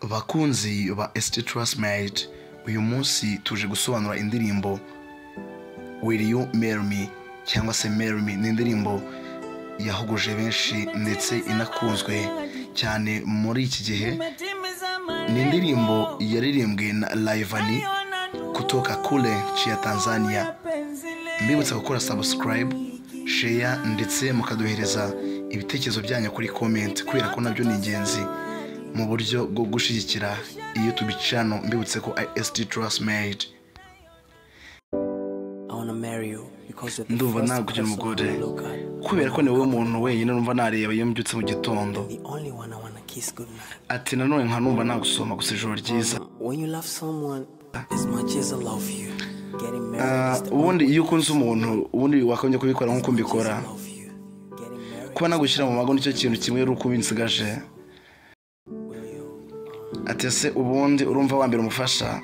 bakunzi ba esiti tarasi meyiti uyu munsi tuje gusobanura indirimbo wiri yu merimi cyangwa se merimi ni indirimbo yahuguje benshi ndetse inakunzwe cyane muri iki gihe ni indirimbo yaririmbwe na layivani kutoka kure ciya tanzania mbibutsa gukora sabusikarayibu sheya ndetse mukaduhereza ibitekerezo byanyu kuri komenti kubera ko nabyo ni ingenzi mu buryo bwo gushyigikira iyo tubicano mbibutse ko esiti tarasi meyidi ndumva ntabwo kugira umugore kubera ko ni wowe muntu wenyine numva nareba iyo mbyutse mu gitondo ati nanone nka numva nagusoma gusa ijoro ryiza ubundi iyo ukunze umuntu ubundi wakagombye kubikora nk'uko mbikora kuba nagushyira mu mago nicyo kintu kimwe yari uko ubinsigaje ati ese ubundi urumva wambere umufasha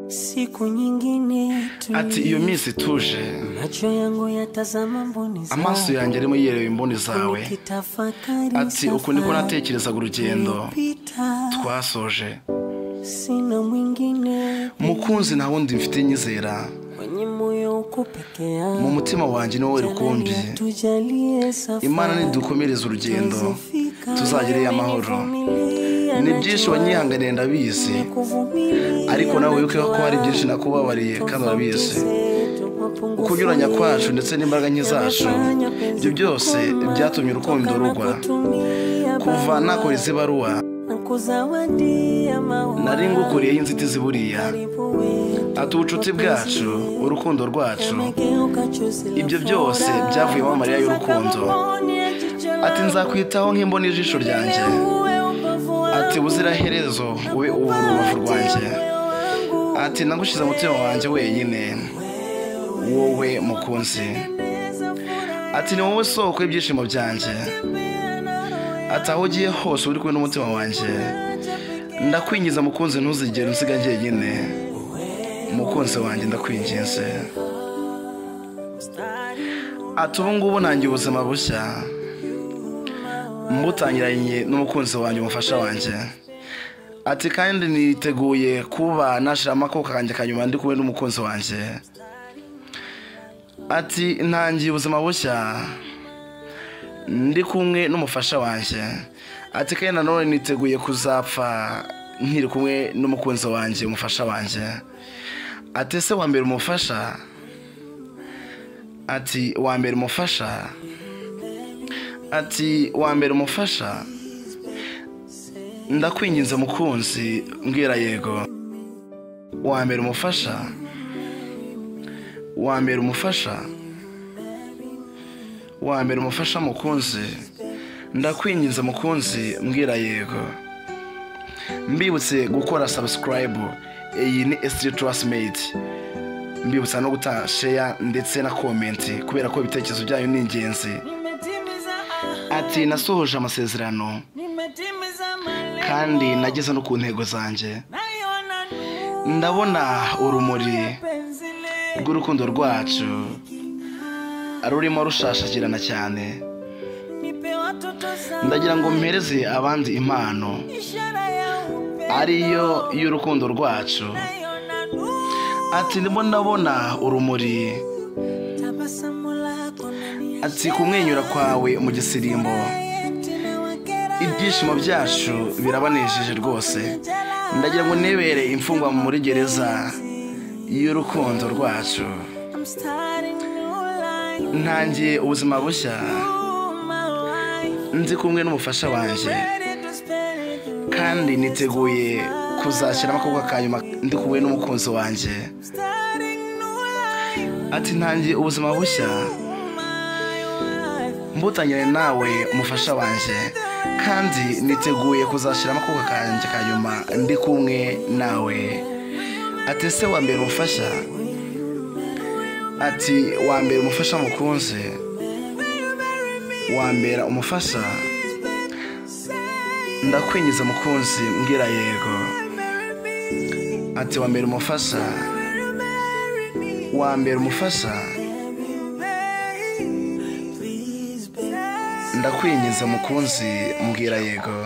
siku nyingine tu- ati iyo minsi ituje macho yangu yatazama mboni zawe. amaso yanjye arimo yireba imboni zawe Nikitafakari ati uku niko safari natekerezaga urugendo nilipita. twasoje sina mwingine mukunzi nta wundi mfite nyizera kwenye moyo uko peke mu yako mutima wanjye ni wowe Jalali rukumbi atujalie safari. imana nidukomereza urugendo Tuzifika, tuzagereyo amahoro nivumilia, ni byinshi najua. wanyihanganiye ndabizi Nakuvumilia, ariko nawe wibuke ko hari najua. byinshi nakubabariye kandi urabizi ukunyuranya kwacu ndetse n'imbaraga nke zacu n'izacu ibyo byose byatumye urukundo rugwa kuva nakora izi baruwa nari nari ngukuriye ngukuriyeho inzitizi buriya ati ubucuti bwacu urukundo rwacu ibyo byose byavuyemo amarira y'urukundo ati nzakwitaho nk'imboni y'ijisho ryanjye ati ati ubuziraherezo ube ubu rubavu rwanjye ati nagushyize umutima wanjye wenyine wowe mukunzi ati ni wowe soko y'ibyishimo byanjye ati aho ugiye hose uba uri kumwe n'umutima wanjye ndakwingiza mukunzi ntuzigere unsiga njyenyine umukunzi wanjye ndakwinginze ati ubu ngubu ntangiye ubuzima bushya mbutangiranye n'umukunzi wanjye umufasha wanjye ati kandi niteguye kuba nashiramo akoko kanjye ka nyuma ndi kumwe n'umukunzi wanjye ati ntangiye ubuzima bushya ndi kumwe n'umufasha wanjye ati kandi nanone niteguye kuzapfa nkiri kumwe n'umukunzi wanjye umufasha wanjye ati ese wa mbere umufasha ati wa mbere umufasha ati wa mbere umufasha ndakwinginze mukunzi mbwira yego wa mbere umufasha wa mbere umufasha wa mbere umufasha mukunzi ndakwinginze mukunzi mbwira yego mbibutse gukora sabusikarayibu iyi ni esitiri turasimeti mbibutsa no guta sheya ndetse na komenti kubera ko ibitekerezo byanyu ni ingenzi ati nasohoje amasezerano kandi nageze no ku ntego zanjye ndabona urumuri rw'urukundo rwacu rurimo rushashagirana cyane ndagira ngo mpereze abandi impano ariyo y'urukundo rwacu ati ndimo ndabona urumuri ati kumwenyura kwawe mu gisirimbo ibyishimo byacu birabanejeje rwose ndagira ngo ntibere imfungwa muri gereza y'urukundo rwacu ntangiye ubuzima bushya ndi kumwe n'umufasha wanjye kandi niteguye kuzashyira amakobwa ka nyuma ndi kumwe n'umukunzi wanjye ati ntangiye ubuzima bushya mbutangire nawe umufasha wanjye kandi niteguye kuzashyira amakobwa kanjye ka nyuma ndi kumwe nawe ati ese wa mbere umufasha ati wa mbere umufasha mukunzi wa mbere umufasha ndakwinjiza mukunzi mbwira yego ati wa mbere umufasha wa mbere umufasha ndakwinginze mukunzi mbwira yego